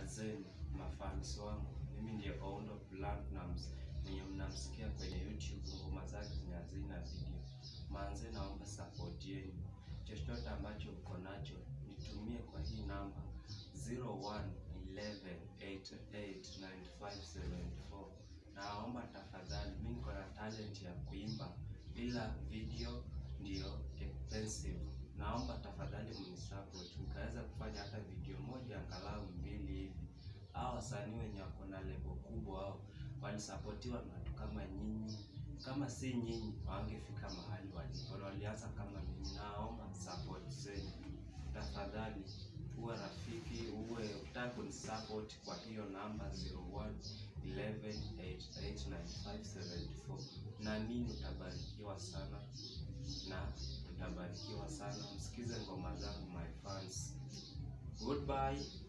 zenu mafans wangu. Mimi ndiye Oundo Platnumz mwenye mnamsikia kwenye YouTube, ngoma zake zenye hazina video. Manze, naomba support yenu, chochote ambacho uko nacho nitumie kwa hii namba 0111889574. Naomba tafadhali, mimi niko na talent ya kuimba ila video ndio expensive. Naomba tafadhali mnisupport, nikaweza kufanya hata video moja angalau mbili hivi. Hao wasanii wenye wako na lebo kubwa hao walisapotiwa na watu kama nyinyi. Kama si nyinyi, wangefika mahali walipo. Walianza kama mimi. Naomba support zenu tafadhali, uwe rafiki, uwe utaka kunisupport kwa hiyo namba 0111889574 na mimi utabarikiwa sana na utabarikiwa sana. Msikize ngoma zangu my fans. Goodbye.